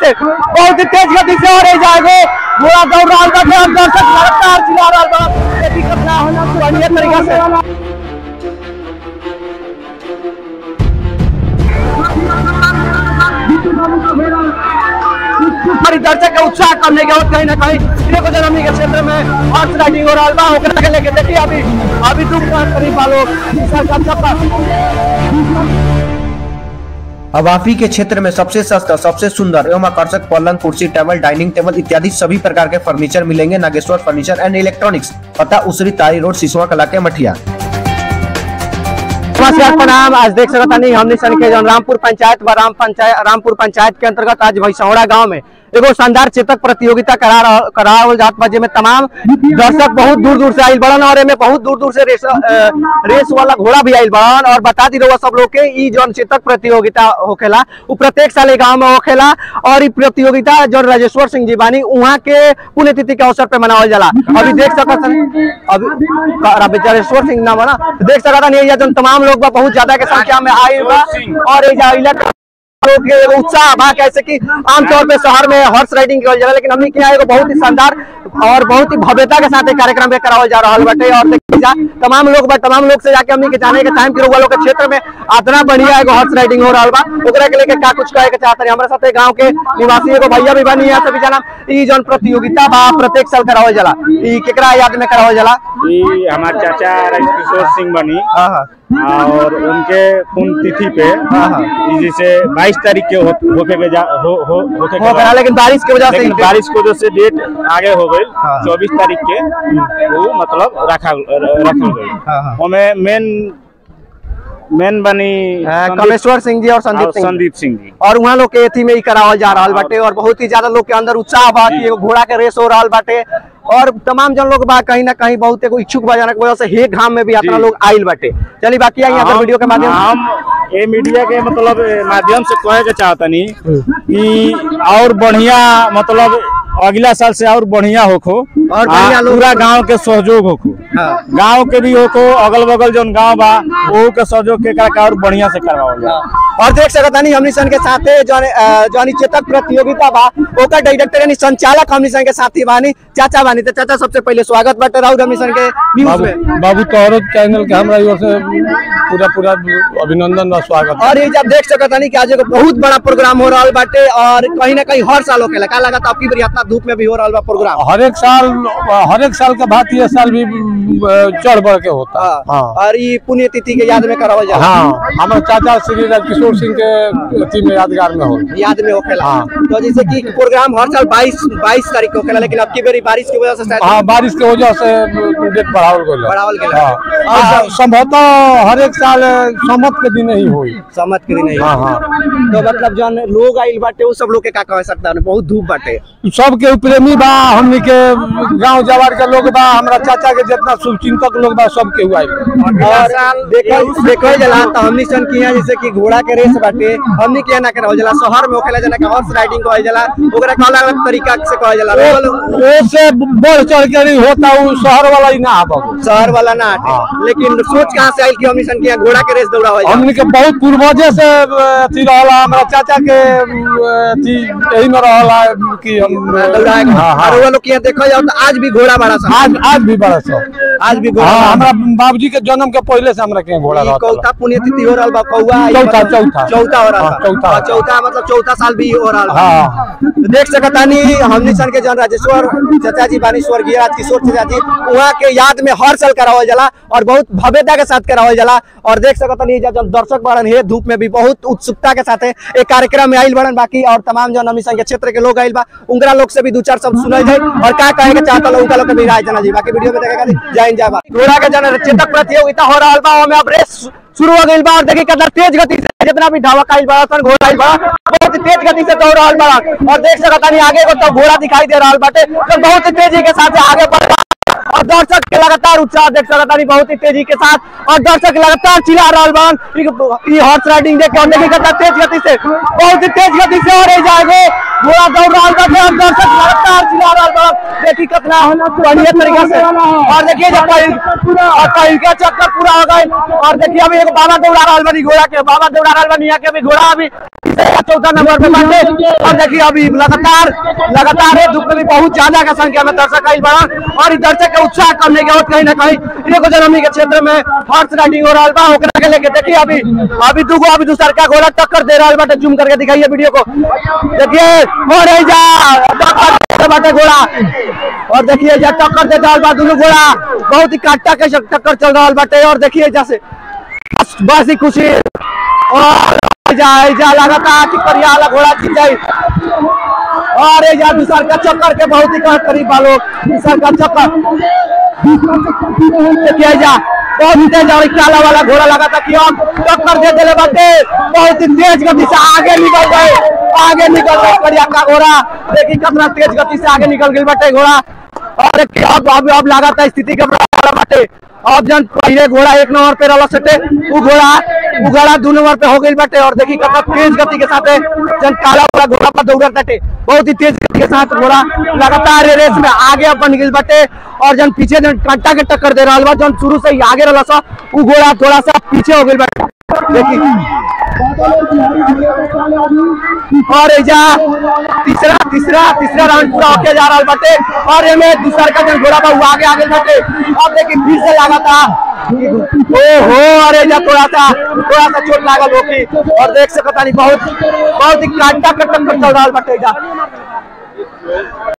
से बहुत ही तेज गति से हो रही जाएगी घोड़ा दौड़ रहा है और दर्शक लगातार चिल्ला रहा बा ये दिक्कत ना होना बढ़िया तरीका से हमारी दर्शक का उत्साह करने के बाद कहीं ना कहीं देखो जनमी के क्षेत्र में हॉर्स राइडिंग हो रहा बा ओकरा के लेके देखिए अभी अभी दू करीब वालों अवाफी के क्षेत्र में सबसे सस्ता सबसे सुंदर एवं आकर्षक पलंग कुर्सी टेबल डाइनिंग टेबल इत्यादि सभी प्रकार के फर्नीचर मिलेंगे नागेश्वर फर्नीचर एंड इलेक्ट्रॉनिक्स पता उसरी तारी रोड सिसवा कला के मठिया नमस्कार प्रणाम आज देख सकता नहीं हमने सन के जौन रामपुर पंचायत व राम पंचायत रामपुर पंचायत के अंतर्गत आज भैसौड़ा गांव में एगो शानदार चेतक प्रतियोगिता करा रह- करावल जात बा जेमे तमाम दर्शक बहुत दूर दूर से आइल बड़न और एमे बहुत दूर दूर से रेस अ, रेस वाला घोड़ा भी आइल बड़न और बता दी रहुआ सब लोग के ई जौन चेतक प्रतियोगिता होखेला उ प्रत्येक साल ई गांव में होखेला और ई प्रतियोगिता जौन राजेश्वर सिंह जी बानी उहाँ के पुण्यतिथि के अवसर पे मनावल जाला अभी देख सकत हन अभी राजेश्वर सिंह नाम है ना देख सकत हन ये जौन तमाम लोग बा बहुत ज्यादा के संख्या में आइल बा और एजा आइला लोग के एगो उत्साह बा कैसे कि आमतौर पे शहर में हॉर्स राइडिंग करल जाला लेकिन हमनी के यहाँ एगो बहुत ही शानदार और बहुत ही भव्यता के साथ एक कार्यक्रम भी करावल जा रहल बाटे और देखिए जा तमाम लोग बा तमाम लोग से जाके हमनी के जाने के टाइम के लोग के क्षेत्र में आतना बढ़िया एगो हॉर्स राइडिंग हो रहल बा ओकरा के लेके का कुछ कहे के चाहत हमरा साथे गांव के निवासी एगो भैया भी बनी है सभी जना ई जौन प्रतियोगिता बा प्रत्येक साल करावल जाला ई केकरा याद में करावल जाला ये हमारे चाचा राजकिशोर सिंह बनी हां हां और उनके पुण्यतिथि पे ये जैसे 22 तारीख के हो- होके के जा हो हो होके के हो गया बाद- लेकिन बारिश की वजह से लेकिन ही- बारिश की वजह से डेट आगे हो गई हाँ। चौबीस तारीख के वो मतलब रखा रखल गई हाँ, हाँ। हमें मेन मेन बनी अ, संदीप- कमेश्वर सिंह जी और संदीप और सिंह जी। संदीप सिंह जी और वहाँ लोग के एथी में ही करावल जा रहल बाटे और बहुत ही ज्यादा लोग के अंदर उत्साह बा कि एगो घोड़ा के रेस हो रहल बाटे और तमाम जन लोग बा कहीं ना कहीं बहुत एगो इच्छुक बा जाने की वजह से हे घाम में भी इतना जी। लोग आइल बाटे चलिए बाकी आई यहाँ पर हम- वीडियो के माध्यम से हम ये मीडिया के मतलब ए, माध्यम से कहे के चाहतनी कि और बढ़िया मतलब अगला साल से और बढ़िया होखो और बढ़िया आ, लोग- पूरा गांव के सहयोग होखो हाँ। गांव के भी होखो अगल बगल जौन गांव बा वो के सहयोग के का और बढ़िया से करवावल जाए और देख सकत हनी हमनी सन के साथे जौन अ, जौन ई चेतक प्रतियोगिता बा ओकर डायरेक्टर यानी संचालक हमनी सन के साथी बानी चाचा बानी तो चाचा सबसे पहले स्वागत बाटे राउत हमनी सन के न्यूज में बाबू तोहरो चैनल के हमरा ओर से पूरा पूरा अभिनंदन और स्वागत और ये जब देख सकत हनी कि आज एगो बहुत बड़ा प्रोग्राम हो रहल बाटे और कहीं ना कहीं हर साल होखेला का लागत आपकी बार इतना धूप में भी हो रहल बा प्रोग्राम हर एक साल हर एक साल के भांति ये साल भी अ, चढ़ बढ़ के होता हाँ। हाँ और ये पुण्यतिथि के याद में करावल जाला हाँ हमारे चाचा श्री राजकिशोर सिंह के अथी में यादगार में हो याद में होखेला हाँ। तो जैसे कि प्रोग्राम हर साल 22 22 तारीख को होखेला लेकिन अब की बारी बारिश की वजह से शायद हाँ बारिश के वजह से डेट बढ़ावल गया बढ़ावल गेल। हाँ और संभवतः हर एक साल सम्मत के दिन ही हुई सहमत के दिन हाँ हाँ तो मतलब जौन लोग आइल बाटे वो सब लोग के का कह सकता है बहुत धूप बाटे सबके प्रेमी बा हमनी के गांव जवार के लोग बा हमरा चाचा के जितना शुभचिंतक लोग बा सबके हुआ और देखल देखल जाला तो हमनी सन की यहाँ जैसे कि घोड़ा के रेस बाटे हमनी के यहाँ ना करावल जाला शहर में होखेला जना कि हॉर्स राइडिंग कहल जाला ओकरा का अलग अलग तरीका से कहल जाला लोग से बढ़ चढ़ के नहीं होता वो शहर वाला ही ना आबा शहर वाला ना हटे लेकिन सोच कहाँ से आइल कि हमनी सन के यहाँ घोड़ा के रेस दौड़ा हो हमनी के बहुत पूर्वजे से अथी रहला हमरा चाचा के अथी यही में रहला कि हम दौड़ाएगा हाँ, हाँ। और वो लोग के यहाँ देखल जाओ तो आज भी घोड़ा बड़ा सा आज आज भी बड़ा सब आज भी घोड़ा हाँ बड़ा हमरा बाबूजी के जन्म के पहले से हमरा के घोड़ा ई रहता कौथा पुण्यतिथि हो रहल बा कौआ ई चौथा, मतलब चौथा। चौथा हो रहल हाँ, बा चौथा। हाँ, चौथा मतलब चौथा साल भी हो रहल बा हाँ तो देख सकतानी हमनी सन के जन राजेश्वर चाचा जी बानी स्वर्गीय राजकिशोर चाचा जी वहाँ के याद में हर साल करावल जाला और बहुत भव्यता के साथ करावल जाला और देख सकतानी जब जब दर्शक बड़न हे धूप में भी बहुत उत्सुकता के साथ एक कार्यक्रम में आइल बड़न बाकी और तमाम जन हमनी सन के क्षेत्र के लोग आइल बा उनकरा लोग से भी दो चार शब्द सुनल जाए और का कहे के चाहता लोग उनका लोग के भी राय जाना जी बाकी वीडियो में देखेगा जय हिंद जय भारत घोड़ा के जन चेतक प्रतियोगिता हो रहल बा ओमे अब रेस शुरू हो गई बा और देखिए कितना तेज गति से जितना भी धावक आइल बड़ा सन घोड़ा आइल बड़ा बहुत ही तेज गति से दौड़ रहल बड़ा और देख सकता नहीं आगे को तो घोड़ा दिखाई दे रहल बाटे तो बहुत ही तेजी के साथ आगे बढ़ रहा और दर्शक के लगातार उत्साह देख सकता नहीं बहुत ही तेजी के साथ और दर्शक लगातार चिल्ला रहल बन ई हॉर्स राइडिंग देख के और देखिए कितना तेज गति से बहुत ही तेज गति से हो रही जाएगी घोड़ा दौड़ रहल बाटे और दर्शक लगातार चिल्ला रहल बन देखिए कितना बढ़िया तरीका से और देखिए जब पहिल और पहिल के चक्कर पूरा हो गए और देखिए अभी एक बाबा दौड़ा रहल बनी घोड़ा के बाबा दौड़ा रहल बनी यहाँ के अभी घोड़ा अभी तीसरा चौथा नंबर पे बाटे और देखिए अभी लगातार लगातार ये धूप में भी बहुत ज्यादा का संख्या में दर्शक आइल बड़ा और इस दर्शक के उत्साह करने के बाद कहीं ना कहीं एगो जनमी के क्षेत्र में हॉर्स राइडिंग हो रहा बा ओकरा के लेके देखिए अभी अभी दूगो अभी दूसर का घोड़ा टक्कर दे रहा बाटे जूम करके दिखाइए वीडियो को देखिए हो रही जा टक्कर दे बाटे घोड़ा और देखिए जा टक्कर दे रहा बा दोनों घोड़ा बहुत ही काटा के टक्कर चल रहा बाटे और देखिए जैसे बस बस ही खुशी और जाए जा लगातार टिकरिया वाला घोड़ा जीत जाए और ये जा दूसर का चक्कर के बहुत ही करीब करीब वालों दूसर का चक्कर देखिए जा बहुत ही तेज और काला वाला घोड़ा लगा था कि हम टक्कर दे दिले बाटे बहुत ही तेज गति से आगे निकल गए आगे निकल गए करिया का घोड़ा देखिए कितना तेज गति से आगे निकल गई बाटे घोड़ा और एक अब अब अब लगा था स्थिति के बड़ा बाटे अब जन पहले घोड़ा एक नंबर पे रहा सटे वो घोड़ा वो घोड़ा दो नंबर पे हो गई बाटे और देखिए कितना तेज गति के साथ जन काला वाला घोड़ा पर दौड़ बाटे बहुत ही तेज गति के साथ घोड़ा लगातार ये रेस में आगे अब बन गई बाटे और जन पीछे जन कांटा के टक्कर दे रहा बा जन शुरू से ही आगे रहा सा वो घोड़ा थोड़ा सा पीछे हो गई बाटे देखिए और एजा तीसरा तीसरा तीसरा राउंड पूरा होके जा रहा बाटे और एमे दूसरा का जन घोड़ा बा वो आगे आगे बाटे अब देखिए फिर से लगा था ओहो अरे एजा थोड़ा सा थोड़ा सा चोट लागल होकी और देख सकता नहीं बहुत बहुत ही कांटा कटक चल रहा बाटे एजा